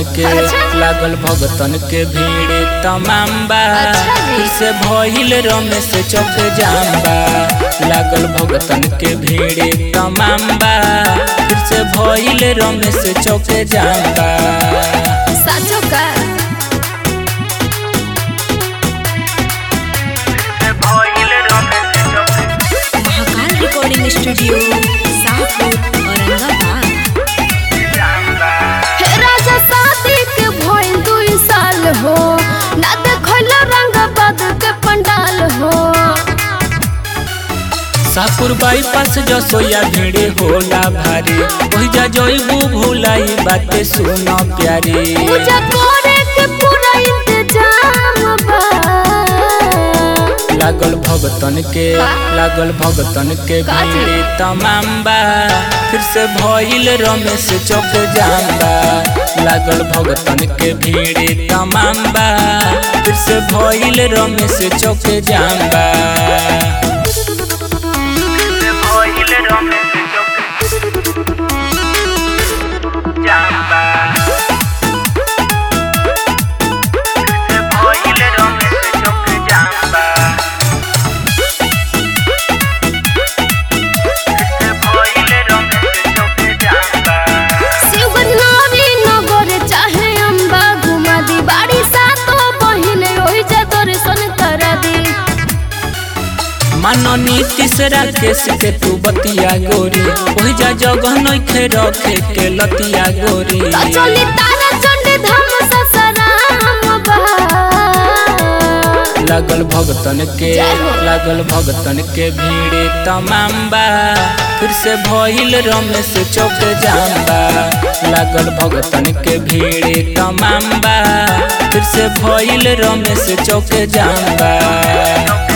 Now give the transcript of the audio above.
के लागल भगतन के भीड़ तमाम बा अच्छा जी। फिर से भइल रमेश चौक जाम्बा लागल भगतन के भीड़ तमाम बा फिर से भइल रमेश चौक जाम्बा साचो का महाकाल रिकॉर्डिंग स्टूडियो साहपुर औरंगाबाद हे राजा शादी के भइल दुई साल हो ना देखल रंग बद के पंडाल हो सापुर बाईपास जसोया भीड़े होला भारी ओहि जा जइबू भुलाई बाते सुन प्यारी पूजा करे के पूरा इंतजाम बा लागल भगतन के लागल भगतन के काची? भीड़ तमाम बा फिर से भइल रमेश चौक जाम्बा लागल भगतन के भीड़ तमाम बा फिर से भइल रमेश चौक जाम्बा शिवगंजनावी नगर चाहे अम्बा घुमा दी बाड़ी सातो बहिन ओहि जा दर्शन करा दी मानो नीतीश राकेश के तू बतिया गोरी ओहि जा जगह नइखे रखे के लतिया गोरी तो चली तारा चंडी धाम ससराम बा लागल भगतन के जय हो। लागल भगतन के भीड़ तमाम बा फिर से भइल रमेश चौक जाम्बा लागल भगतन के भीड़ तमाम बा फिर से भइल रमेश चौक जाम्बा